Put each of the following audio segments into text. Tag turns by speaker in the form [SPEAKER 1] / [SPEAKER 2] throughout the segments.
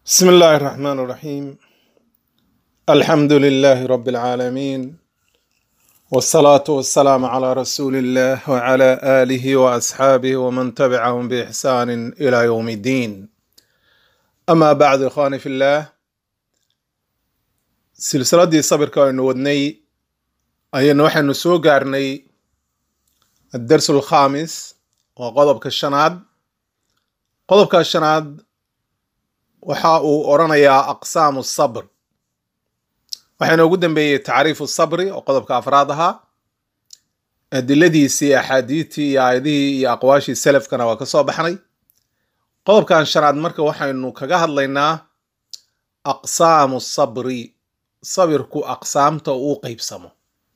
[SPEAKER 1] بسم الله الرحمن الرحيم الحمد لله رب العالمين والصلاة والسلام على رسول الله وعلى آله وأصحابه ومن تبعهم بإحسان إلى يوم الدين أما بعد إخواني في الله سلسلة صبر كان ودني أي نوحي نسو قارني الدرس الخامس وقضب كالشناد قضب كالشناد waxa uu odrhanayaa aqsaamu sabr waxaa inoogu dambeeyey tacriifu sabri oo qodobka afraad ahaa adiladiisii axaadiidtii iyo aayadihii iyo aqwaashii selafkana waa ka soo baxnay qodobkan shanaad marka waxaynu kaga hadlaynaa aqsaamu sabri sabirku aqsaamta uu qeybsamo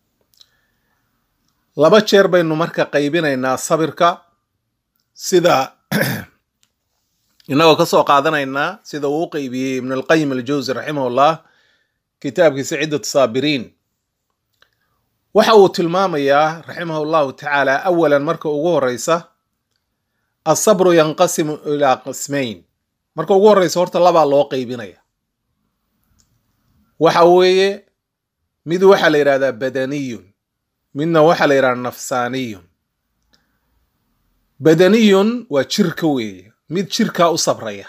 [SPEAKER 1] laba jeer baynu marka qaybinaynaa sabirka sida inagoo ka soo qaadanaynaa sida uu u qeybiyey ibn alqayim aljawsi raximahullah kitaabkiisa ciddatu saabiriin waxa uu tilmaamayaa raximah llahu tacaala awalan marka ugu horeysa asabru yanqasimu ilaa qismayn marka ugu horeysa horta labaa loo qeybinaya waxa weeye mid waxaa la yidhahdaa badaniyun midna waxaa la yidhahdaa nafsaaniyun badaniyun waa jirka weeye mid jirkaa u sabraya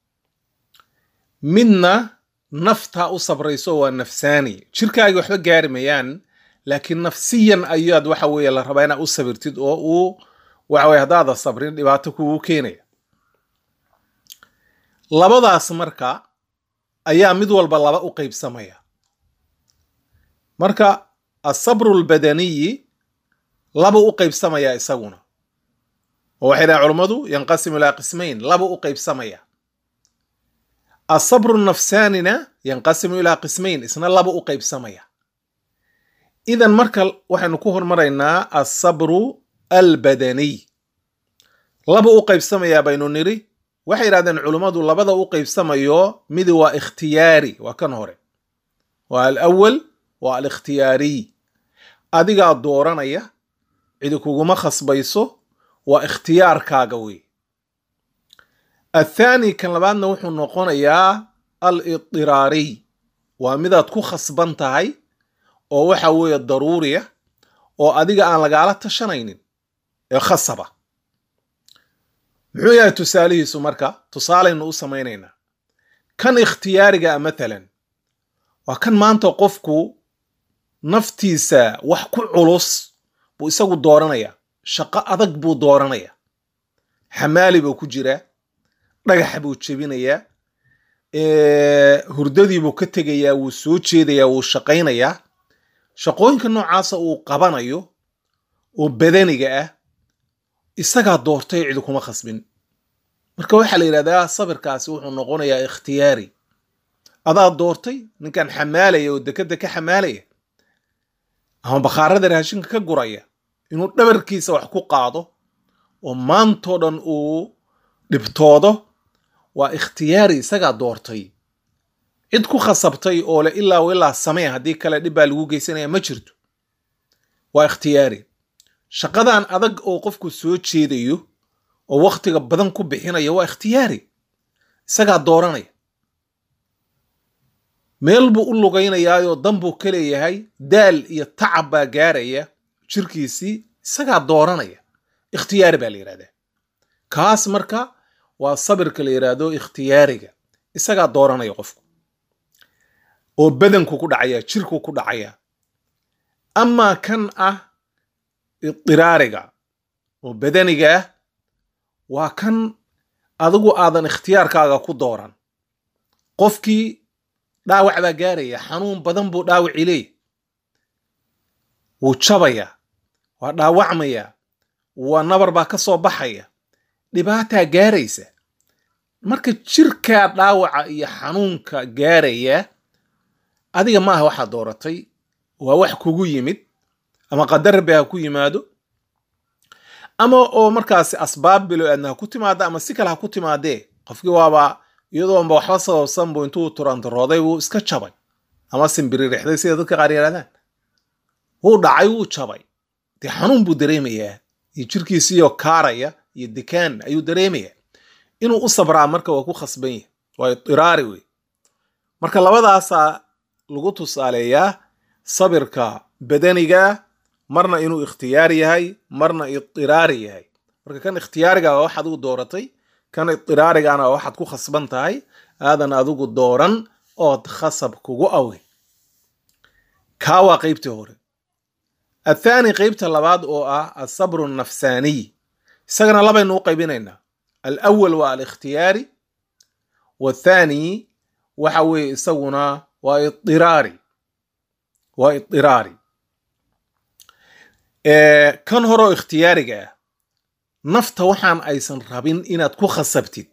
[SPEAKER 1] midna naftaa u sabrayso waa nafsaani jirkaagi waxba gaari mayaan laakiin nafsiyan ayaad waxa weeye la rabaa inaad u sabirtid oo uu waxa weye haddaada sabrin dhibaato kugu keenaya labadaas marka ayaa mid walba laba u qeybsamaya marka asabru lbadaniyi laba u qeybsamaya isaguna oo waxay dhahen culummadu yanqasimu ilaa qismayn laba u qeybsamaya asabru nafsaanina yanqasimu ilaa qismayn isna laba u qeybsamaya idan marka waxaynu ku hormaraynaa asabru albadaniy laba u qeybsamayaa baynu niri waxay yidhahdeen culummadu labada u qeybsamayo mid waa ikhtiyaari waa kan hore waa alawal waa alikhtiyaariy adigaa dooranaya cidi kuguma khasbayso waa ikhtiyaarkaaga wey athaani kan labaadna wuxuu noqonayaa al idiraariy waa midaad ku khasban tahay oo waxa weeye daruuriya oo adiga aan lagaala tashanaynin ee khasaba muxuu yahay tusaalihiisu marka tusaalaynu u samaynaynaa kan ikhtiyaariga mathalan waa kan maanta qofku naftiisa wax ku culus buu isagu dooranaya shaqo adag buu dooranaya xamaali buu ku jiraa dhagaxa buu jebinayaa hurdadiibuu ka tegayaa wuu soo jeedayaa wuu shaqaynayaa shaqooyinka noocaasa uu qabanayo oo badaniga ah isagaa doortay cidi kuma khasbin marka waxaa la yidhahdaa sabirkaasi wuxuu noqonayaa ikhtiyaari adaa doortay ninkan xamaalaya oo dekeda ka xamaalaya ama bakhaarada raashinka ka guraya inuu dhabarkiisa wax ku qaado oo maantoo dhan uu dhibtoodo waa ikhtiyaari isagaa doortay cid ku khasabtay oo le ilaa ilaa samee haddii kale dhib baa lagu geysanaya ma jirto waa ikhtiyaari shaqadan adag oo qofku soo jeedayo oo wakhtiga badan ku bixinaya waa ikhtiyaari isagaa dooranaya meel buu u lugaynayaayoo dan buu ka leeyahay daal iyo tacab baa gaaraya jirkiisii isagaa dooranaya ikhtiyaari baa la yidhahdaa kaas marka waa sabirka la yidhaahdo ikhtiyaariga isagaa dooranaya qofku oo badanku ku dhacaya jirku ku dhacaya amaa kan ah idiraariga oo badaniga ah waa kan adigu aadan ikhtiyaarkaaga ku dooran qofkii dhaawac baa gaaraya xanuun badan buu dhaawaci leeya wuu jabaya waa dhaawacmaya waa nabar baa ka soo baxaya dhibaataa gaaraysa marka jirkaa dhaawaca iyo xanuunka gaaraya adiga maaha waxaa dooratay waa wax kugu yimid ama qadarbe ha ku yimaado ama oo markaasi asbaab bilo aadna ha ku timaada ama si kale ha ku timaadee qofkii waaba iyadoonba waxba sababsan buu intuu turantarooday wuu iska jabay ama simbiririxday sida dadka qaar yidhahdaan wuu dhacay wuu jabay dee xanuun buu dareemayaa iyo jirkiisiiyoo kaaraya iyo dekaan ayuu dareemayaa inuu u sabraa marka waa ku khasban yahay waa idiraari wey marka labadaasaa lagu tusaaleeyaa sabirka badaniga marna inuu ikhtiyaari yahay marna idiraari yahay marka kan ikhtiyaariga waa wax adigu dooratay kan idiraarigana waa waxaad ku khasban tahay aadan adigu dooran ood khasab kugu awe kaa waa qeybtii hore athaani qeybta labaad oo ah asabru nafsaaniy isagana labaynu u qaybinaynaa alawal waa alikhtiyaari wathaani waxa weeye isaguna waa idiraari waa idiraari kan horeo ikhtiyaariga ah nafta waxaan aysan rabin inaad ku khasabtid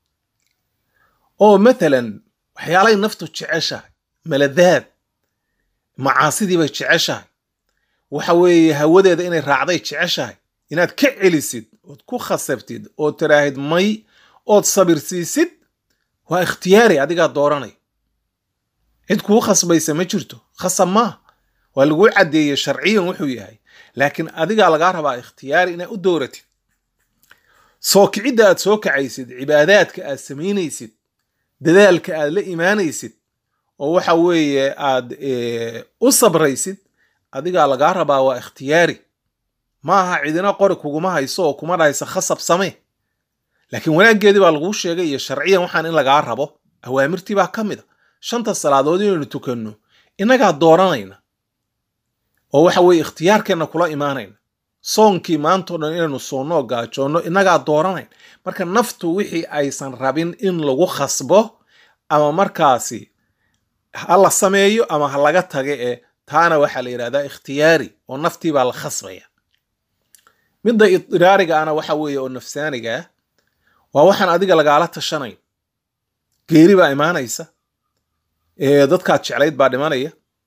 [SPEAKER 1] oo mathalan waxyaalay naftu jeceshahay maladaad macaasidii bay jeceshahay waxa weeye hawadeeda inay raacday jeceshahay inaad ka celisid ood ku khasabtid ood tiraahid may ood sabirsiisid waa ikhtiyaari adigaa dooranay cid kuu khasbaysa ma jirto khasab maaha waa laguu caddeeyey sharciyan wuxuu yahay laakiin adigaa lagaa rabaa ikhtiyaari inaad u dooratid soo kicidda aad soo kacaysid cibaadaadka aad samaynaysid dadaalka aad la imaanaysid oo waxa weeye aad u sabraysid adigaa lagaa rabaa waa ikhtiyaari ma aha cidina qori kuguma hayso oo kuma dhahaysa khasab samee laakiin wanaaggeedii baa laguu sheegay iyo sharciyan waxaan in lagaa rabo awaamirtii baa ka mid a shanta salaadood inaynu tukanno innagaa dooranayna oo waxa weeye ikhtiyaarkeenna kula imaanayna soonkii maantao dhan inaynu soonno oo gaajoonno innagaa dooranayn marka naftu wixii aysan rabin in lagu khasbo ama markaasi ha la sameeyo ama ha laga taga ee taana waxaa la yidhahdaa ikhtiyaari oo naftii baa la khasbaya midda idiraariga ana waxa weeye oo nafsaaniga ah waa waxaan adiga lagaala tashanayn geeri baa imaanaysa dadkaad jeclayd baa dhimanaya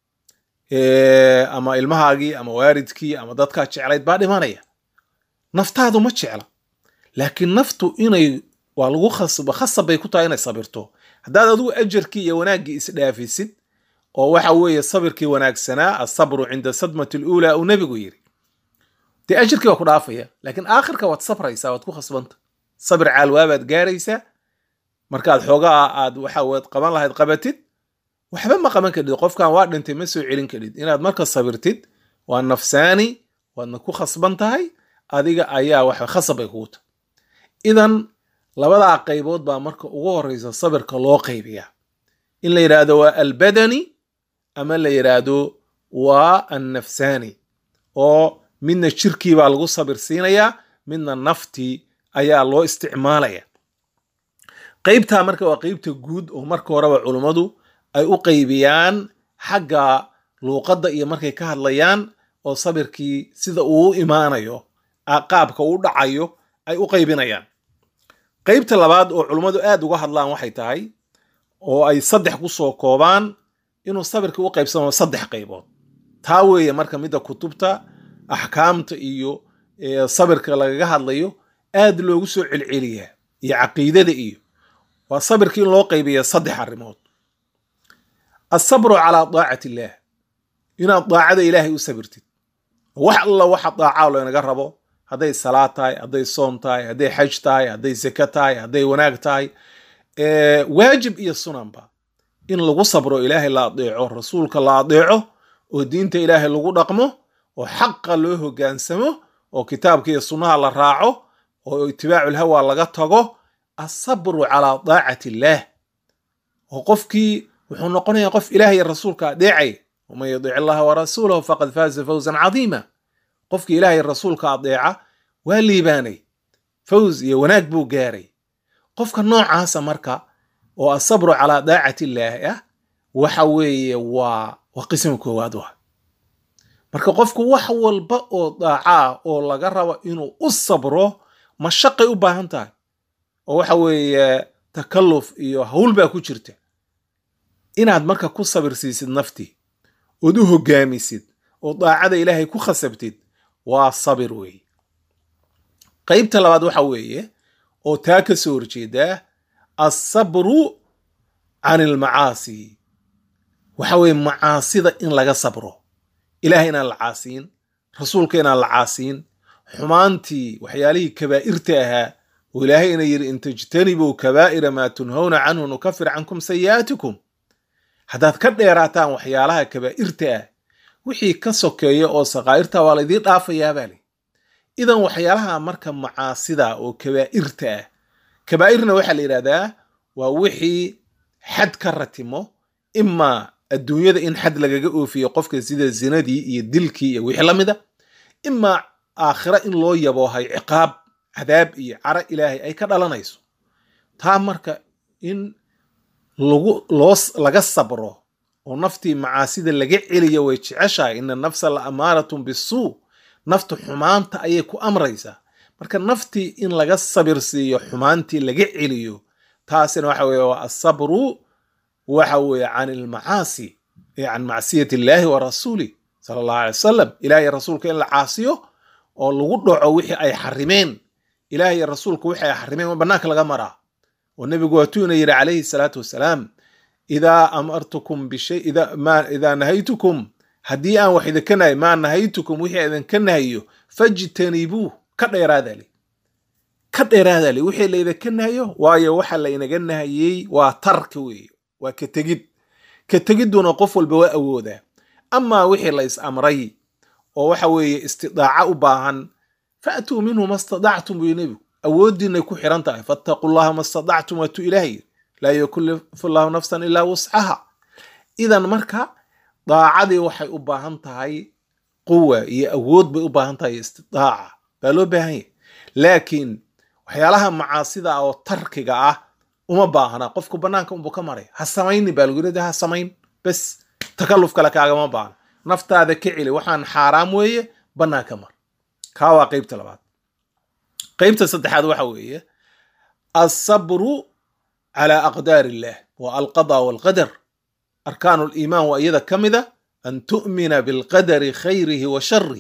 [SPEAKER 1] ama ilmahaagii ama waaridkii ama dadkaad jeclayd baa dhimanaya naftaadu ma jecla laakiin naftu inay waa lagu khasba khasab bay ku tahay inay sabirto haddaad adigu ajarkii iyo wanaaggii isdhaafisid oo waxa weeye sabirkii wanaagsanaa asabru cinda sadmati luulaa uu nebigu yidhi dee ajirkii waa ku dhaafaya laakiin aakhirka waad sabraysaa waad ku khasbanta sabir caalwaabaad gaaraysaa markaad xoogaa aad waxa waad qaban lahayd qabatid waxba ma qaban kadhid qofkan waa dhintay ma soo celin kadhid inaad marka sabirtid waa nafsaani waadna ku khasban tahay adiga ayaa wax khasab bay kugu tahay idan labadaa qaybood baa marka ugu horeysa sabirka loo qaybiyaa in la yidhaahdo waa albadani ama la yidhaahdo waa annafsaani oo midna jirkii baa lagu sabir siinayaa midna naftii ayaa loo isticmaalaya qaybtaa marka waa qeybta guud oo marka horeba culummadu ay u qaybiyaan xagga luuqadda iyo markay ka hadlayaan oo sabirkii sida uu u imaanayo qaabka uu dhacayo ay u qaybinayaan qaybta labaad oo culummadu aad uga hadlaan waxay tahay oo ay saddex ku soo koobaan inuu sabirkii u qaybsamo saddex qaybood taa weeye marka midda kutubta axkaamta iyo sabirka lagaga hadlayo aad loogu soo celceliyaa iyo caqiidada iyo waa sabirkii in loo qaybiya saddex arrimood asabru calaa daacati illaah inaad daacada ilaahay u sabirtid wax alla waxa daacaa loonaga rabo hadday salaad tahay hadday soom tahay hadday xaj tahay hadday seke tahay hadday wanaag tahay waajib iyo sunanba in lagu sabro ilaahay la adeeco rasuulka la adeeco oo diinta ilaahay lagu dhaqmo oo xaqa loo hogaansamo oo kitaabka iyo sunnaha la raaco oo itibaaculhawa laga tago asabru calaa daacati illaah oo qofkii wuxuu noqonayaa qof ilaah iyo rasuulka adeecay waman yudic allaha warasuulahu faqad faaza fawzan cadiima qofkii ilaah iyo rasuulka adeeca waa liibaanay fawz iyo wanaag buu gaaray qofka noocaasa marka oo asabru calaa daacati illaahi ah waxa weeye waa waa qismi koowaad wa marka qofku wax walba oo daacaa oo laga rabo inuu u sabro mashaqay u baahan tahay oo waxa weeye takalluf iyo hawl baa ku jirta inaad marka ku sabirsiisid naftii ood u hogaamisid oo daacada ilaahay ku khasabtid waa sabir weeye qaybta labaad waxa weeye oo taa ka soo horjeedaa asabru can ilmacaasi waxa weeye macaasida in laga sabro ilahay inaan la caasiin rasuulka inaan la caasiin xumaantii waxyaalihii kabaa'irta ahaa oo ilaahay ina yidhi in tajtanibuu kabaa'ira maa tunhawna canhu nukafir cankum sayi'aatikum haddaad ka dheeraataan waxyaalaha kabaa'irta ah wixii ka sokeeya oo sakaa'irta waa laydiin dhaafayaa baa li idan waxyaalaha marka macaasida oo kabaa'irta ah kabaa'irna waxaa la yidhahdaa waa wixii xad ka ratimo imaa adduunyada in xad lagaga oofiyo qofka sida zinadii iyo dilkii iyo wixii la mida imaa aakhira in loo yaboohay ciqaab cadaab iyo caro ilaahay ay ka dhalanayso taa marka in lagu loo laga sabro oo naftii macaasida laga celiyo way jeceshahay ina nafsa la amaaratun bisuu naftu xumaanta ayay ku amraysaa marka naftii in laga sabir siiyo xumaantii laga celiyo taasina waxa weeye waa asabru waxa weeye can ilmacaasi can macsiyat illaahi wa rasuulih sala allahu alay wasalam ilaah iyo rasuulka in la caasiyo oo lagu dhaco wixii ay xarimeen ilaah iyo rasuulka wixii ay xarimeen waa bannaanka laga maraa oo nebigu waatuu ina yidhi calayhi salaatu wasalaam idaa amartukum bishay idaa nahaytukum haddii aan wax idinka nahay maa nahaytukum wixii idinka nahayo fajtanibuuh ka dheeraadali ka dheeraadali wixii laydinka nahayo waayo waxa laynaga nahayey waa tarka weeye waa ka tegid ka tegidduna qof walba waa awoodaa amaa wixii la is amray oo waxa weeye istidaaca u baahan faatuu minhu ma stadactum buyu nebigu awooddiinay ku xiran tahay fattaqu llaha ma stadactum waatuu ilaah yiri laa yukallifu llahu nafsan ilaa wuscaha idan marka daacadii waxay u baahan tahay quwa iyo awood bay u baahan tahay istidaaca baa loo baahan yahy laakiin waxyaalaha macaasida oo tarkiga ah uma baahna qofku bannaanka unbu ka maray ha samayni baa lagu yidhahda ha samayn bes takalluf kale kaagama baahna naftaada ka celi waxaan xaaraam weeye bannaanka mar kaa waa qeybta labaad qeybta saddexaad waxa weeye alsabru cala aqdaar illah wa alqada walqadar arkaanu liimaan waa iyada ka mida an tu'mina bilqadari khayrihi wa shari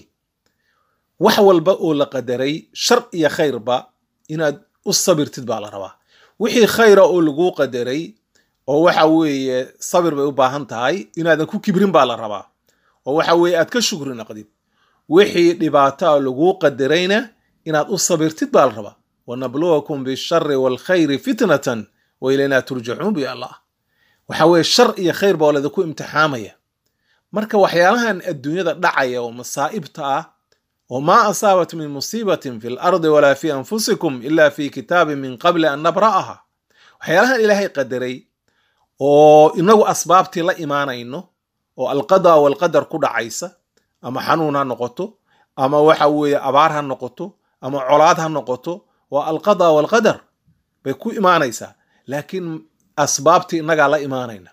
[SPEAKER 1] wax walba oo la qadaray shar iyo khayrba inaad u sabirtid baa la rabaa wixii khayra oo laguu qadaray oo waxa weeye sabir bay u baahan tahay inaadan ku kibrin baa la rabaa oo waxa weeye aad ka shukri naqdid wixii dhibaataa laguu qadarayna inaad u sabirtid baa la rabaa wanabluwakum bishari waalkhayri fitnatan wa ilaynaa turjacuun bi allah waxa weeye shar iyo khayr baa ladinku imtixaamaya marka waxyaalahan adduunyada dhacaya oo masaa'ibta ah oo maa asaabat min musiibatin fi lardi walaa fi anfusikum ila fi kitaabin min qabli an nabra'aha waxyaalahan ilaahay qadaray oo inagu asbaabtii la imaanayno oo alqada walqadar ku dhacaysa ama xanuun ha noqoto ama waxa weeye abaar ha noqoto ama colaad ha noqoto waa alqada walqadar bay ku imaanaysaa laakiin asbaabtii innagaa la imaanayna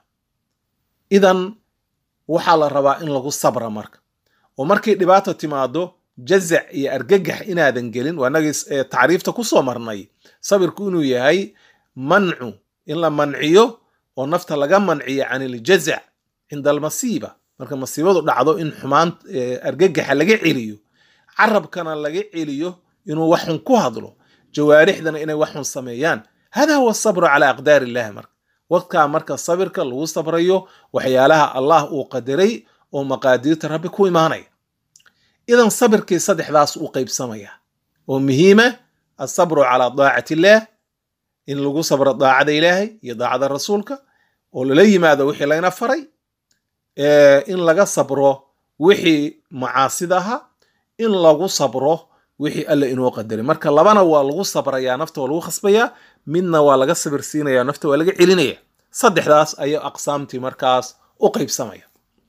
[SPEAKER 1] idan waxaa la rabaa in lagu sabra marka oo markay dhibaata timaado jazac iyo argagax inaadan gelin waa inagii tacriifta ku soo marnay sabirku inuu yahay mancu in la manciyo oo nafta laga manciyo can iljazac cinda almasiiba marka masiibadu dhacdo in xumaan argagaxa laga celiyo carabkana laga celiyo inuu waxxun ku hadlo jawaarixdana inay waxxun sameeyaan hada huwa asabru calaa aqdaar illahi marka waqtkaa marka sabirka lagu sabrayo waxyaalaha allah uu qadaray oo maqaadiirta rabbi ku imaanaya idan sabirkii saddexdaas u qaybsamaya oo muhiima asabru calaa daacati illaah in lagu sabro daacada ilaahay iyo daacada rasuulka oo lala yimaado wixii layna faray in laga sabro wixii macaasida ahaa in lagu sabro wixii alla inoo qadaray marka labana waa lagu sabrayaa nafta waa lagu khasbayaa midna waa laga sabir siinaya nafta waa laga celinaya saddexdaas ayaa aqsaamtii markaas u qaybsamaya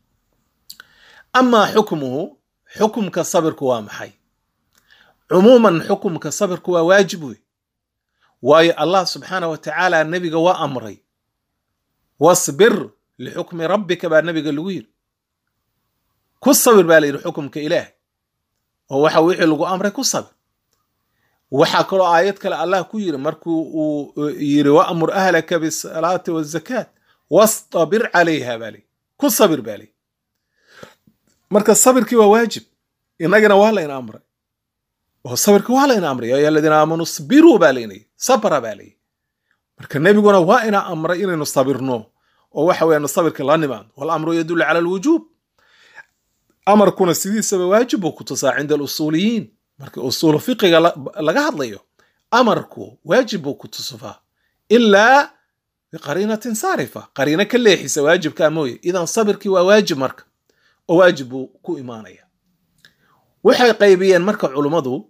[SPEAKER 1] amaa xukmuhu xukumka sabirku waa maxay cumuuman xukumka sabirku waa waajib wey waayo allah subxaana wa tacaala nebiga waa amray wasbir lixukmi rabbika baa nebiga lagu yidhi ku sabir baa la yidhi xukumka ilaah oo waxa wixii lagu amray ku sabir waxaa kaloo aayad kale allah ku yidhi markuu uu yidhi waamur ahlaka bisalaati wazakaat wastabir calayha baa lii ku sabir baa lii marka sabirkii waa waajib innagana waa layna amray oo sabirkii waa layna amray ya aladiina aamanuu sbiruu baa laynay sabra baa layi marka nebiguna waa ina amray inaynu sabirno oo waxa weeyaan sabirka la nimaado walamru yadullu cala alwujuub amarkuna sidiisaba waajib buu ku tusaa cinda alusuuliyiin marka usuulu fiqiga laga hadlayo amarku waajib buu ku tusufaa ilaa biqariinatin saarifa qariino ka leexisa waajibkaa mooye idan sabirkii waa waajib marka oo waajib buu ku imaanaya waxay qaybiyeen marka culummadu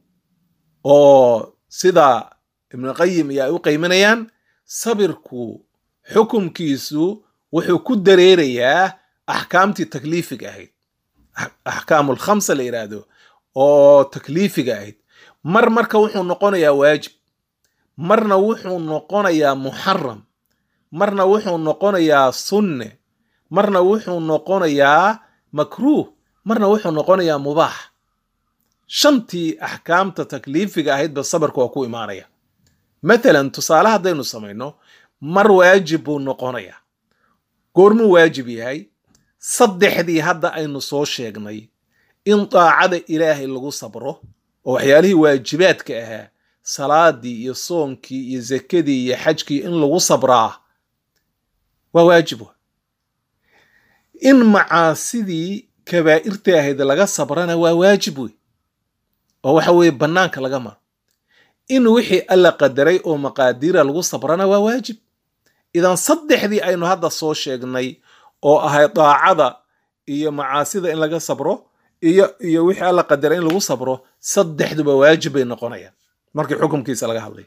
[SPEAKER 1] oo sida ibnuqayim iyo ay u qayminayaan sabirku xukumkiisu wuxuu ku dareerayaa axkaamtii takliifiga ahayd axkaamul khamsa la yidhaahdo oo takliifiga ahayd mar marka wuxuu noqonayaa waajib marna wuxuu noqonayaa muxaram marna wuxuu noqonayaa sunne marna wuxuu noqonayaa makruuh marna wuxuu noqonayaa mubaax shantii axkaamta takliifiga ahaydba sabarka waa ku imaanaya matalan tusaale haddaynu samayno mar waajib buu noqonayaa goormuu waajib yahay saddexdii hadda aynu soo sheegnay in daacada ilaahay lagu sabro oo waxyaalihii waajibaadka ahaa salaadii iyo soonkii iyo zakadii iyo xajkii in lagu sabraa waa waajib wa in macaasidii kabaa'irta ahayd laga sabrana waa waajib wey oo waxa weeye bannaanka laga maro in wixii alla qadaray oo maqaadiira lagu sabrana waa waajib idan saddexdii aynu hadda soo sheegnay oo ahay daacada iyo macaasida in laga sabro iyo iyo wixii alla qadaray in lagu sabro saddexduba waajib bay noqonayaan markii xukumkiisa laga hadlay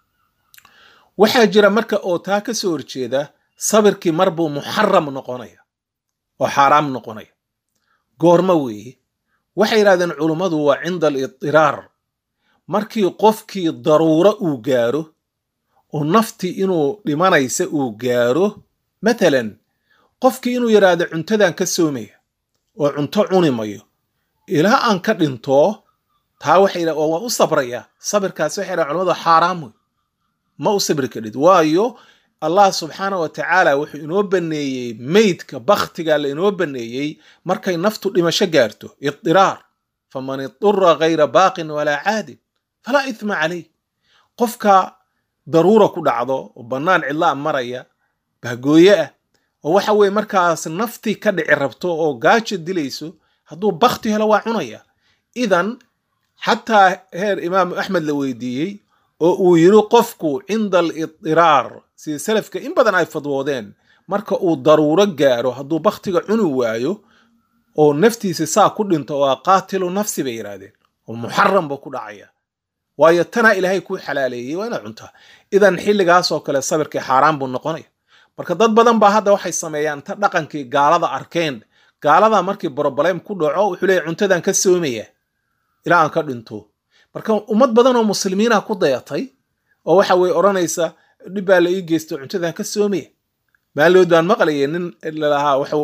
[SPEAKER 1] waxaa jira marka oo taa ka soo horjeeda sabirkii mar buu muxaram noqonaya oo xaaraam noqonaya goormo weeye waxay yidhahdeen culummadu waa cinda alidiraar markii qofkii daruuro uu gaaro oo naftii inuu dhimanaysa uu gaaro matalan qofkii inuu yidhaahdo cuntadan ka soomaya oo cunto cuni mayo ilaa aan ka dhinto taa waxay yidhahdeen waa u sabraya sabirkaasi waxay yidhahdeen culamadu xaaraam wey ma u sabri kadhid waayo allah subxaana wa tacaala wuxuu inoo baneeyey meydka bakhtiga la inoo baneeyey markay naftu dhimasho gaarto idiraar faman idura gayra baaqin walaa caadin falaa ithma calayh qofka daruura ku dhacdo oo bannaan cidlaa maraya bahgooye ah oo waxa weye markaas naftii ka dhici rabto oo gaajo dilayso hadduu bakti helo waa cunaya idan xataa heer imaamu axmed la weydiiyey oo uu yiri qofku cinda alidiraar sida salafka in badan ay fadwoodeen marka uu daruuro gaaro hadduu bakhtiga cuni waayo oo naftiisa saa ku dhinto waa qaatilu nafsi bay yidhaahdeen oo muxaram buu ku dhacaya waayo tanaa ilaahay kuu xalaaleeyey waa inaad cuntaa idan xilligaasoo kale sabirkii xaaraan buu noqonaya marka dad badan baa hadda waxay sameeyaan ta dhaqankii gaalada arkeen gaalada markii broblem ku dhaco wuxuu leeyahy cuntadan ka soomaya ilaa aan ka dhinto marka ummad badan oo muslimiina ku dayatay oo waxa weye odhanaysa dhib baa la ii geysto cuntadan ka soomaya maalidood baan maqlayay nin lalahaa waxuu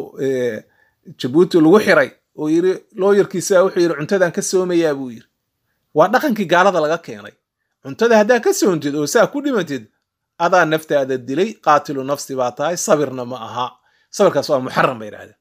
[SPEAKER 1] jabuuti lagu xiray oo yiri looyarkiisa wuxuu yidhi cuntadan ka soomayaa buu yiri waa dhaqankii gaalada laga keenay cuntada haddaa ka soontid oo saa ku dhimatid adaa naftaada dilay qaatilu nafsi baa tahay sabirna ma aha sabirkaas waa muxaram bay yidhahdeen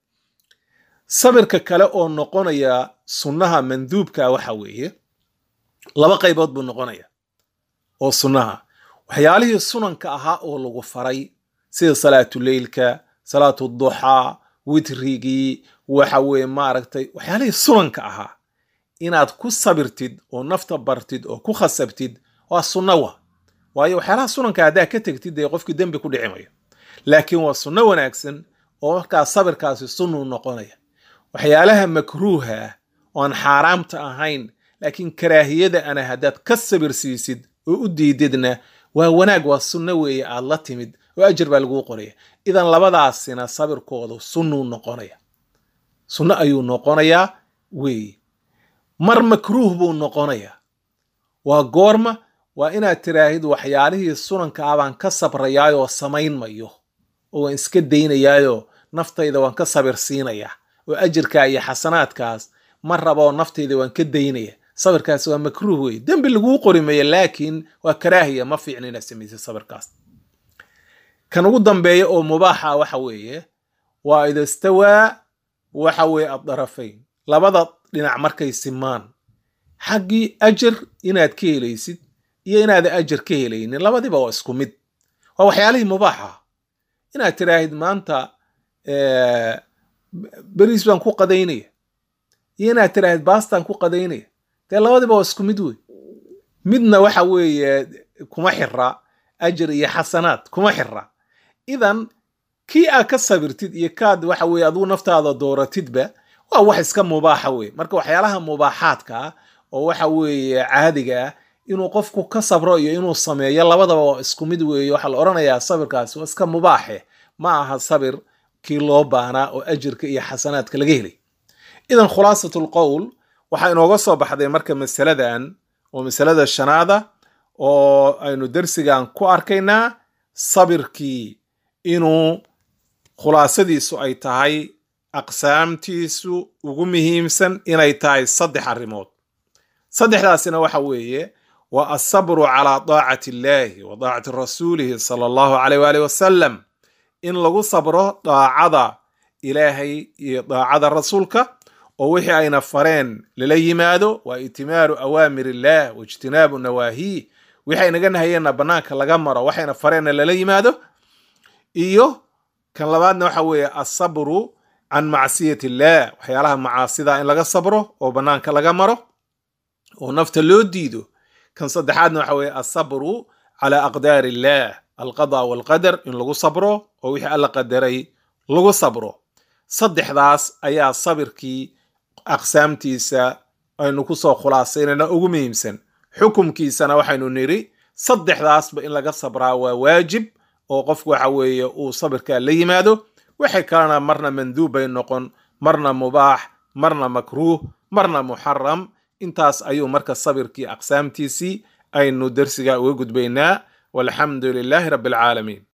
[SPEAKER 1] sabirka kale oo noqonaya sunnaha manduubka waxa weeye laba qaybood buu noqonaya oo sunnaha waxyaalihii sunanka ahaa oo lagu faray sida salaatuleylka salaatu duxaa witrigii waxa weye maaragtay waxyaalihii sunanka ahaa inaad ku sabirtid oo nafta bartid oo ku khasabtid waa sunno wa waayo waxyaalaha sunanka haddaa ka tegtid dee qofkii dembi ku dhici mayo laakiin waa sunno wanaagsan oo markaas sabirkaasi sunnuu noqonaya waxyaalaha makruuha ah oo aan xaaraamta ahayn laakiin karaahiyada ana haddaad ka sabir siisid oo u diididna waa wanaag waa sunno weeye aad la timid oo ajar baa laguu qoraya idan labadaasina sabirkoodu sunnuu noqonaya sunno ayuu noqonayaa weeye mar makruuh buu noqonayaa waa goorma waa inaad tiraahid waxyaalihii sunanka ah baan ka sabrayaayoo samayn mayo oo waan iska daynayaayoo naftayda waan ka sabir siinayaa oo ajirkaa iyo xasanaadkaas ma raboo naftayda waan ka daynaya sabirkaas waa makruuh wey dembi laguu qori mayo laakiin waa karaahiya ma fiicna inaad samaysay sabirkaas kan ugu dambeeya oo mubaaxa waxa weeye waa ida stawaa waxa weeye addarafayn labada dhinac markay simaan xaggii ajar inaad ka helaysid iyo inaada ajar ka helaynin labadiba waa isku mid waa waxyaalihii mubaaxa inaad tiraahid maanta beriis baan ku qadaynaya iyo inaad tiraahid baastaan ku qadaynaya dee labadiba waa isku mid wey midna waxa weeye kuma xira ajir iyo xasanaad kuma xira idan kii aad ka sabirtid iyo kaad waxa weeye aduu naftaada dooratidba waa wax iska mubaaxa wey marka waxyaalaha mubaaxaadka ah oo waxa weeye caadiga ah inuu qofku ka sabro iyo inuu sameeyo labadaba waa isku mid weeye waxaa la odhanayaa sabirkaasi waa iska mubaaxe ma aha sabir kii loo baanaa oo ajirka iyo xasanaadka laga helay idan khulaasatu lqowl waxaa inooga soo baxday marka masaladan oo masalada shanaada oo aynu dersigan ku arkaynaa sabirkii inuu khulaasadiisu ay tahay aqsaamtiisu ugu muhiimsan inay tahay saddex arrimood saddexdaasina waxa weeye waa asabru calaa daacati illaahi wa daacati rasuulihi sala allahu caleyh waali wasalam in lagu sabro daacada ilaahay iyo daacada rasuulka oo wixii ayna fareen lala yimaado waa itimaaru awaamir illah waijtinaabu nawaahiih wixii aynaga nahayeenna bannaanka laga maro waxayna fareenna lala yimaado iyo kan labaadna waxa weeye asabru can macsiyat illah waxyaalaha macaasida in laga sabro oo bannaanka laga maro oo nafta loo diido kan saddexaadna waxa weeye asabru calaa aqdaari illah alqada walqadar in lagu sabro oo wixii alla qadaray lagu sabro saddexdaas ayaa sabirkii aqsaamtiisa aynu kusoo khulaasaynayna ugu muhiimsan xukumkiisana waxaynu nidhi saddexdaasba in laga sabraa waa waajib oo qofku waxa weeye uu sabirkaa la yimaado waxay kalena marna manduub bay noqon marna mubaax marna makruuh marna muxaram intaas ayuu marka sabirkii aqsaamtiisii aynu dersiga uga gudbaynaa walxamdu lilaahi rabbi alcaalamiin